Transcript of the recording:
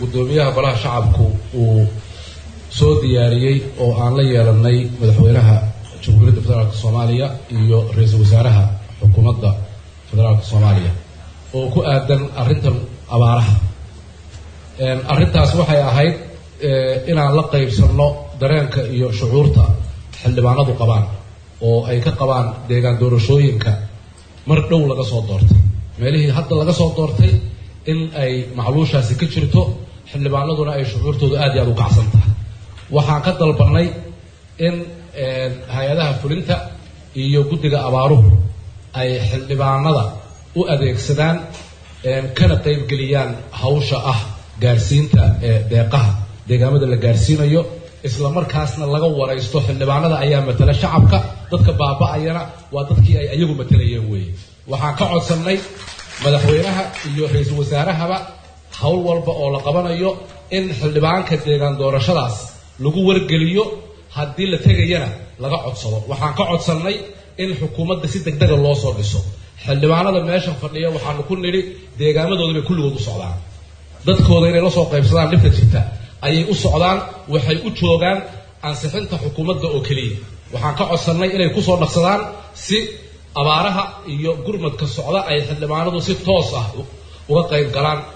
guddoomiyaha golaha shacabku uu soo diyaariyey oo aan la yeelanay madaxweynaha jamhuuriyadda federaalk soomaaliya iyo ra-iisul wasaaraha xukuumadda federaalk soomaaliya oo ku aadan arrintan abaaraha arrintaas waxay ahayd inaan la qaybsanno dareenka iyo shucuurta xildhibaanadu qabaan oo ay ka qabaan deegaan doorashooyinka mar dhow laga soo doortay meelihii hadda laga soo doortay in ay macluushaasi ka jirto xildhibaanaduna ay shucuurtoodu aad iyo aad u kacsan tahay waxaan ka dalbanay in hay-adaha fulinta iyo guddiga abaaruhu ay xildhibaanada u adeegsadaan kana qaybgeliyaan hawsha ah gaarsiinta deeqaha deegaamada la gaarsiinayo isla markaasna laga waraysto xildhibaanada ayaa matala shacabka dadka baaba-ayana waa dadkii ay ayagu matalayeen weeye waxaan ka codsannay madaxweynaha iyo ra-iisul wasaarahaba howl walba oo la qabanayo in xildhibaanka deegaan doorashadaas lagu wargeliyo haddii la tegayana laga codsado waxaan ka codsannay in xukuumadda si deg dega loo soo dhiso xildhibaanada meesha fadhiya waxaanu ku nidhi deegaamadooda bay kulligood u socdaan dadkooda inay la soo qaybsadaan dhibta jirta ayay u socdaan waxay u joogaan ansixinta xukuumadda oo keliya waxaan ka codsannay inay kusoo dhaqsadaan si abaaraha iyo gurmadka socda ay xildhibaanadu si toos ah uga qayb galaan